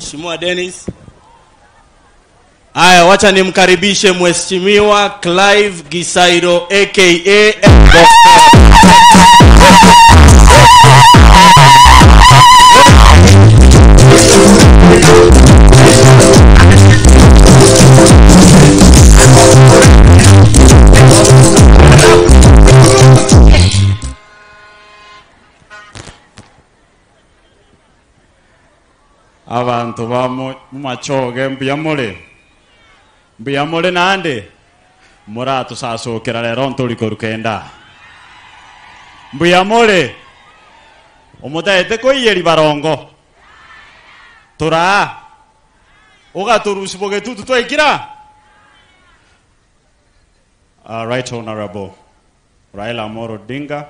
Mheshimiwa Dennis. Haya, wacha nimkaribishe Mheshimiwa Clive Gisairo aka abantu ba mu- mumachoge mbuyamule mbuyamule nande muratusasukira lero ntuliko rukenda mbuyamule umutaete koiyeri barongo tura ugaturusiboge tutu twaikira uh, right honorable raila amoro odinga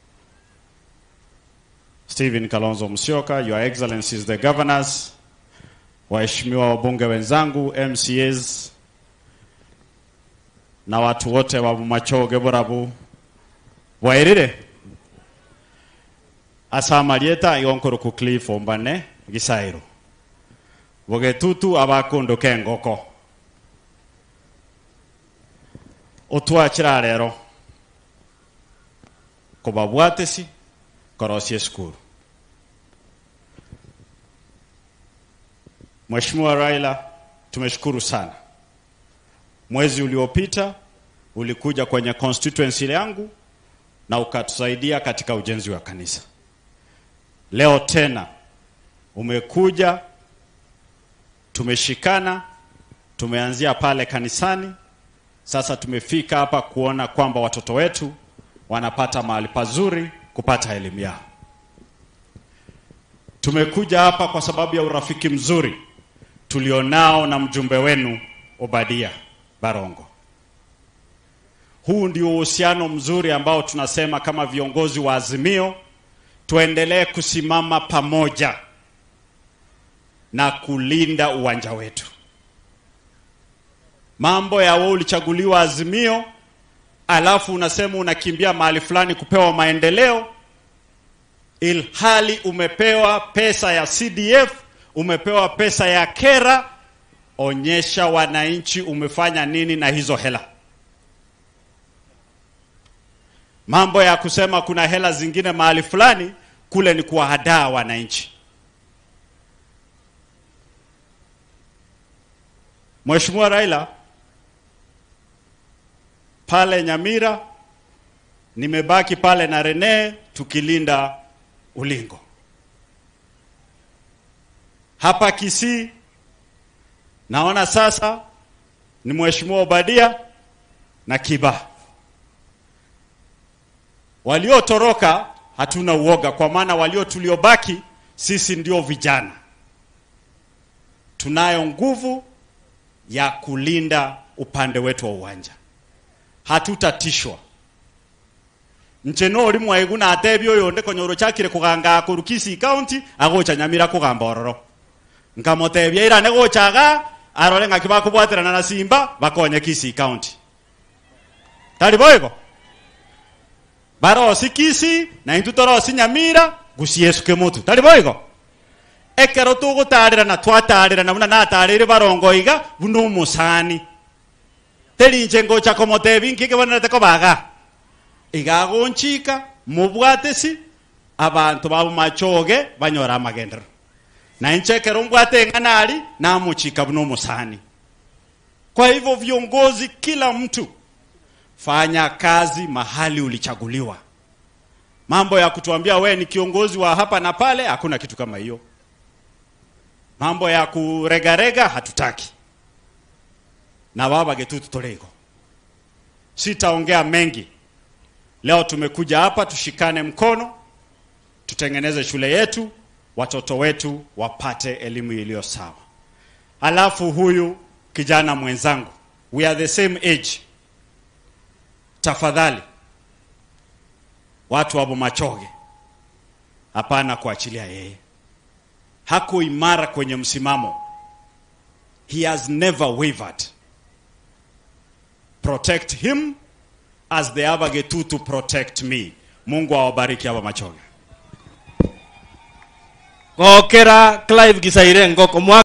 Stephen Kalonzo Musyoka, Your Excellencies the Governors, waheshimiwa wabunge wenzangu, MCAs na watu wote wa machoge burabu bwairire asamalieta igonkoro ku cliff ombane gisairo bogetutu abakundu kengoko otwakira rero kubabwatesi korosie skuru Mheshimiwa Raila, tumeshukuru sana. Mwezi uliopita ulikuja kwenye constituency yangu na ukatusaidia katika ujenzi wa kanisa. Leo tena umekuja, tumeshikana, tumeanzia pale kanisani, sasa tumefika hapa kuona kwamba watoto wetu wanapata mahali pazuri kupata elimu yao. Tumekuja hapa kwa sababu ya urafiki mzuri tulionao na mjumbe wenu Obadia Barongo. Huu ndio uhusiano mzuri ambao tunasema kama viongozi wa Azimio tuendelee kusimama pamoja na kulinda uwanja wetu. Mambo ya wewe ulichaguliwa Azimio alafu unasema unakimbia mahali fulani kupewa maendeleo, ilhali umepewa pesa ya CDF, umepewa pesa ya kera. Onyesha wananchi umefanya nini na hizo hela. Mambo ya kusema kuna hela zingine mahali fulani, kule ni kuwahadaa wananchi. Mheshimiwa Raila, pale Nyamira nimebaki pale na Rene tukilinda ulingo. Hapa Kisii naona sasa ni Mheshimiwa Obadia na Kiba. Waliotoroka hatuna uoga, kwa maana walio tuliobaki sisi ndio vijana, tunayo nguvu ya kulinda upande wetu wa uwanja hatutatishwa ncheno oli mwaigu natebia oyo nde konyoro chakire kuganga akuru Kisii county agocha nyamira kugamba ororo nkamotebia irane gochaga arore ng'aki bakubwaterana na simba bakonye Kisii county tari boigo barosi Kisii na intu torosi nyamira gusiesuke mutu tari boigo ekero tugutarĩrana twatarĩrana buna natarĩire barongo iga buna omusani terinche ngocha komotebi nkike bonete kobaga igagonchika mubwatesi abantu babo machoge banyora amagendero na inchekero mbwate ng'anari namuchika buno musani kwa hivyo viongozi kila mtu fanya kazi mahali ulichaguliwa mambo ya kutuambia we ni kiongozi wa hapa na pale hakuna kitu kama hiyo mambo ya kuregarega hatutaki na babage tu tutolego. Sitaongea mengi leo, tumekuja hapa tushikane mkono, tutengeneze shule yetu, watoto wetu wapate elimu iliyo sawa. Alafu huyu kijana mwenzangu, we are the same age, tafadhali watu wabo machoge, hapana kuachilia yeye. Hako imara kwenye msimamo, he has never wavered protect him as the Abagetu to protect me. Mungu awabariki hapa Machoge. gokera Clive Gisaire ngoko mwa